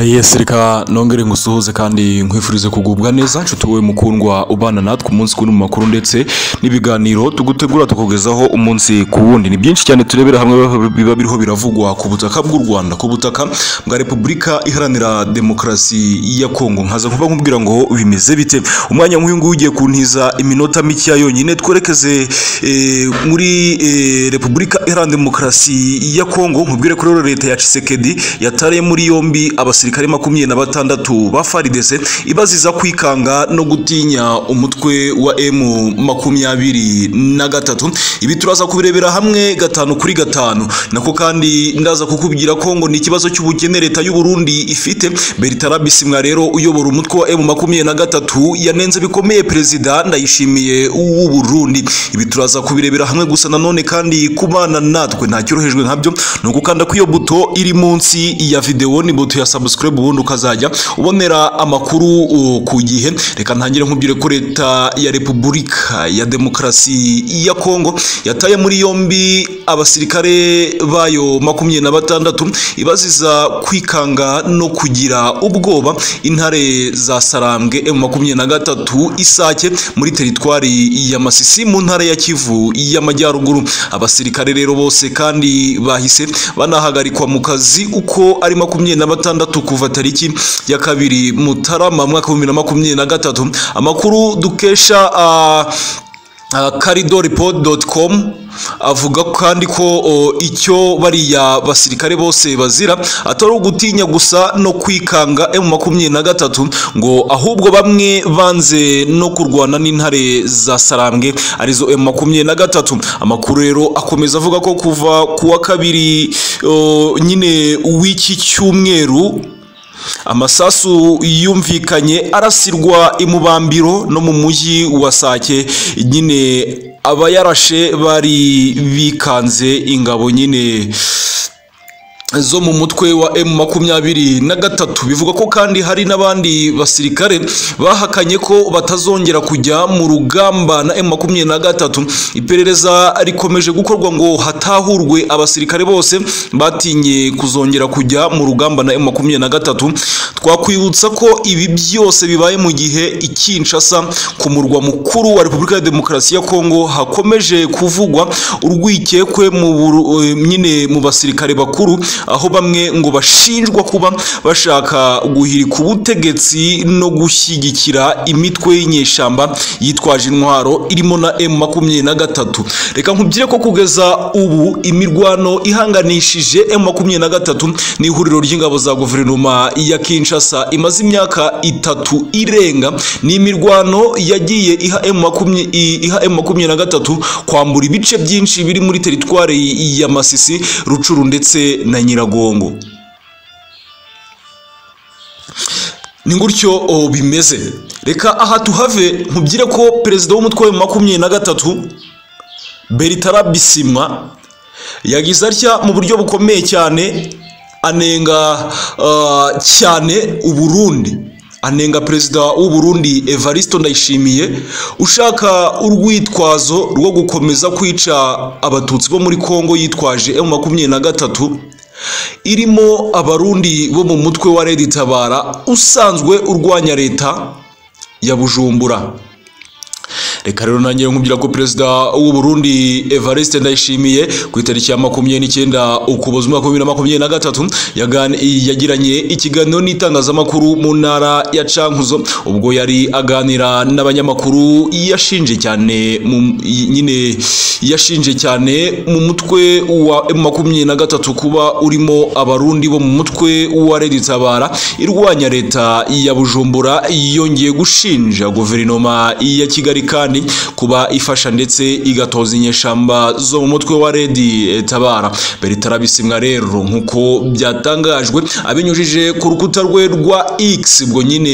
yes reka nongere ngusuhuze kandi nkwifurize kugubwa neza nshuti wowe mukundwa ubana natwe umunsi kuri mu makuru ndetse n'ibiganiro tugutegura tukugezaho umunsi ku wundi ni byinshi cyane turebera hamwe biba biriho biravugwa ku butaka bw'u rwanda ku butaka bwa repubulika iharanira demokarasi ya kongo nkaza kuba nkubwira ngo bimeze bite umwanya nk'uyu nguyu ugiye kuntiza iminota mikeya yonyine twerekeze eh, muri eh, repubulika iharanira demokarasi ya kongo nkubwire ko rero leta ya cisekedi yatariye muri yombi abasirikare makumyabiri na batandatu ba faridese ibaziza kwikanga no gutinya umutwe wa emu makumyabiri na gatatu ibi turaza kubirebera hamwe gatanu kuri gatanu nako kandi ndaza kukubwira ko ngo ni ikibazo cy'ubukene leta y'u Burundi ifite Bertrand Bisimwa rero uyobora umutwe wa emu makumyabiri na gatatu yanenze bikomeye perezida ndayishimiye w'u Burundi ibi turaza kubirebera hamwe gusa nanone kandi kubana natwe nta cyorohejwe nkabyo ni ugukanda kw'iyo buto iri munsi ya videwo ni buto ya subscribe ubundi ukazajya ubonera amakuru uh, ku gihe reka ntangire nkubwire ko leta ya repubulika ya demokarasi ya kongo yataye muri yombi abasirikare bayo makumyabiri na batandatu ibaziza kwikanga no kugira ubwoba intare za sarambwe emu makumyabiri na gatatu isake muri teritwari ya masisi mu ntara ya kivu y'amajyaruguru abasirikare rero bose kandi bahise banahagarikwa mu kazi uko ari makumyabiri na batandatu kuva tariki ya kabiri mutarama mwaka w'ibihumbi bibiri na makumyabiri na gatatu amakuru dukesha uh, uh, caridoreport.com avuga kandi ko o, icyo bariya basirikare bose bazira atari ugutinya gusa no kwikanga emu makumyabiri na gatatu ngo ahubwo bamwe banze no kurwana n'intare za sarambwe arizo emu makumyabiri na gatatu amakuru rero akomeza avuga ko kuva ku wa kabiri o, nyine w'iki cyumweru amasasu yumvikanye arasirwa imubambiro no mu mujyi wa sake nyine abayarashe bari bikanze ingabo nyine zo mu mutwe wa M makumyabiri na gatatu bivuga ko kandi hari n'abandi basirikare bahakanye ko batazongera kujya mu rugamba na M makumyabiri na gatatu iperereza rikomeje gukorwa ngo hatahurwe abasirikare bose batinye kuzongera kujya mu rugamba na M makumyabiri na gatatu twakwibutsa ko ibi byose bibaye mu gihe ikinshasa ku murwa mukuru wa Repubulika ya Demokarasi ya Kongo hakomeje kuvugwa urwikekwe mu nyine mu basirikare bakuru aho bamwe ngo bashinjwa kuba bashaka guhirika ubutegetsi no gushyigikira imitwe y'inyeshyamba yitwaje intwaro irimo na emu makumyabiri na gatatu reka nkubwire ko kugeza ubu imirwano ihanganishije emu makumyabiri na gatatu ni ihuriro ry'ingabo za guverinoma ya kinshasa imaze imyaka itatu irenga ni imirwano yagiye iha emu makumyabiri na gatatu kwambura ibice byinshi biri muri teritwari ya masisi rucuru ndetse na nyiragongo ni gutyo bimeze reka aha tuhave nkubwire ko perezida w'umutwe wa makumyabiri na gatatu beritara bisimwa yagize atya mu buryo bukomeye cyane anenga cyane uburundi anenga perezida w'uburundi evariste ndayishimiye ushaka urwitwazo rwo gukomeza kwica abatutsi bo muri congo yitwaje emu makumyabiri na gatatu irimo abarundi bo mu mutwe wa redi tabara usanzwe urwanya leta ya bujumbura reka rero nanjye nkubwira ko perezida w'u Burundi Evariste Ndayishimiye ku itariki ya makumyabiri n'icyenda ukuboza umwaka w'ibiri na makumyabiri na gatatu yagiranye ikiganiro n'itangazamakuru mu ntara ya cankuzo ubwo yari aganira n'abanyamakuru yashinje cyane nyine yashinje cyane mu mutwe wa makumyabiri na gatatu kuba urimo abarundi bo mu mutwe wa redi tabara irwanya leta ya bujumbura yongeye gushinja guverinoma ya kigali kandi kuba ifasha ndetse igatoza inyeshamba zo mu mutwe wa redi tabara beritara bisimwa rero nk'uko byatangajwe abinyujije ku rukuta rwe rwa x ubwo nyine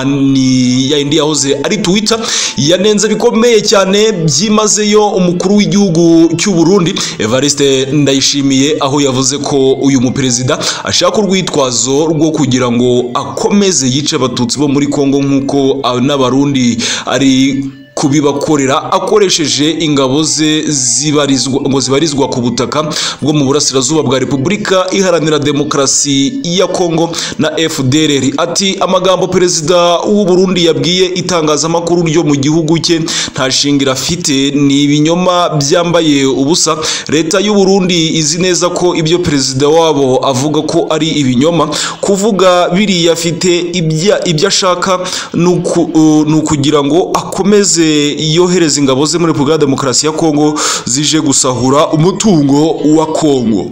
ni ya indi yahoze ari twita yanenze bikomeye cyane byimazeyo umukuru w'igihugu cy'u Burundi evariste ndayishimiye aho yavuze ko uyu muperezida ashaka urwitwazo rwo kugira ngo akomeze yice abatutsi bo muri kongo nk'uko n'abarundi ari kubibakorera akoresheje ingabo ze zibarizwa ngo zibarizwa ku butaka bwo mu burasirazuba bwa repubulika iharanira demokarasi ya kongo na fdrr ati amagambo perezida w'u burundi yabwiye itangazamakuru ryo mu gihugu cye nta shingiro afite ni ibinyoma byambaye ubusa leta y'u burundi izi neza ko ibyo perezida wabo avuga ko ari ibinyoma kuvuga biriya afite ibya- ibyo ashaka ni uku- uh, ni ukugira ngo akomeze yohereza ingabo ze muri repubulika ya demokarasi ya kongo zije gusahura umutungo wa kongo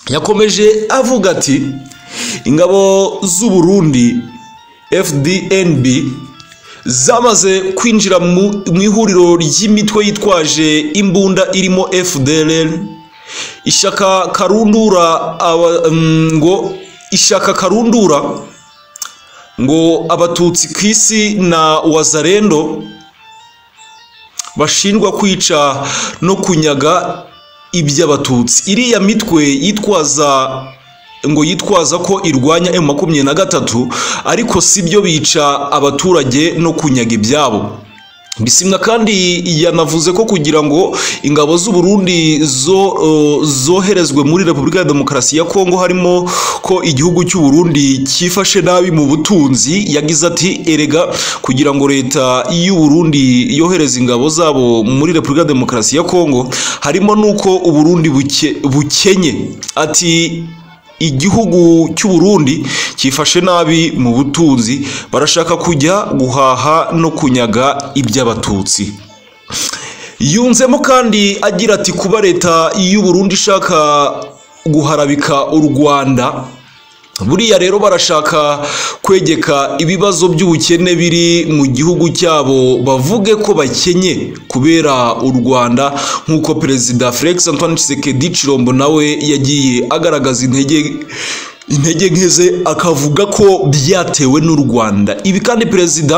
yakomeje avuga ati ingabo z'u Burundi FDNB zamaze kwinjira mu mu ihuriro ry'imitwe yitwaje imbunda irimo FDLR ishyaka karundura aba- mm, ngo ishyaka karundura ngo abatutsi ku isi na wazarendo bashinjwa kwica no kunyaga iby'abatutsi iriya mitwe yitwaza ngo yitwaza ko irwanya emu makumyabiri na gatatu ariko si byo bica abaturage no kunyaga ibyabo bisimwa kandi yanavuze ko kugira ngo ingabo z'u Burundi zo uh, zoherezwe muri Repubulika ya Demokarasi ya Kongo harimo ko igihugu cy'u Burundi cyifashe nabi mu butunzi yagize ati erega kugira ngo leta y'u Burundi yohereze ingabo zabo muri Repubulika ya Demokarasi ya Kongo harimo nuko u Burundi buke- bukenye ati igihugu cy'u Burundi cyifashe nabi mu butunzi barashaka kujya guhaha no kunyaga iby'abatutsi yunzemo kandi agira ati kuba leta y'u Burundi ishaka guharabika u Rwanda buriya rero barashaka kwegeka ibibazo by'ubukene biri mu gihugu cyabo bavuge ko bakenye kubera u rwanda nk'uko perezida felix antoine tshisekedi cirombo nawe yagiye agaragaza intege intege nke ze akavuga ko byatewe n'u rwanda ibi kandi perezida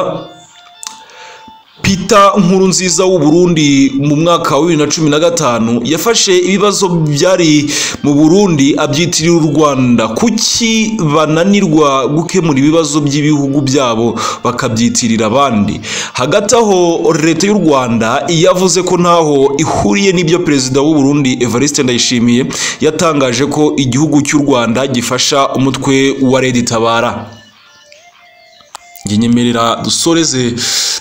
Peter Nkurunziza w'u Burundi mu mwaka wa 2015 yafashe ibibazo byari mu Burundi abyitirira u Rwanda kuki bananirwa gukemura ibibazo by'ibihugu byabo bakabyitirira abandi hagati aho leta y'u Rwanda yavuze ko ntaho ihuriye n'ibyo perezida w'u Burundi Evariste Ndayishimiye yatangaje ko igihugu cy'u Rwanda gifasha umutwe wa Red Tabara njye nyemerera dusoreze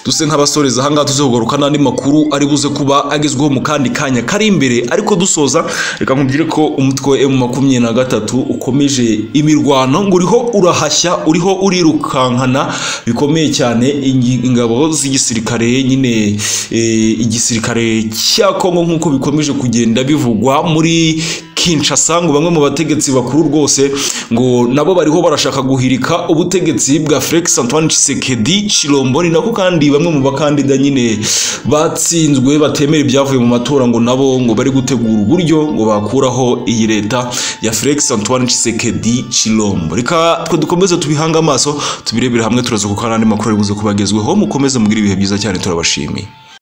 duse nk'abasoreza ahangaha tuze kugaruka n'andi makuru ari buze kuba agezweho mu kandi kanya kari imbere ariko dusoza reka nkubwire ko umutwe wa emu makumyabiri na gatatu ukomeje imirwano ngo uriho urahashya uriho urirukankana bikomeye cyane ingi- ingabo z'igisirikare nyine eh, igisirikare cya kongo nk'uko bikomeje kugenda bivugwa muri Kinshasa ngo bamwe mu bategetsi bakuru rwose ngo nabo bariho barashaka guhirika ubutegetsi bwa Felix Antoine Tshisekedi Chilombo ni nako kandi bamwe mu bakandida nyine batsinzwe batemera ibyavuye mu matora ngo nabo ngo bari gutegura uburyo ngo bakuraho iyi leta ya Felix Antoine Tshisekedi Chilombo reka twe dukomeze tubihanga amaso tubirebere hamwe turaza kuko n'andi makuru ari buze kubagezweho mukomeze mugire ibihe byiza cyane turabashimiye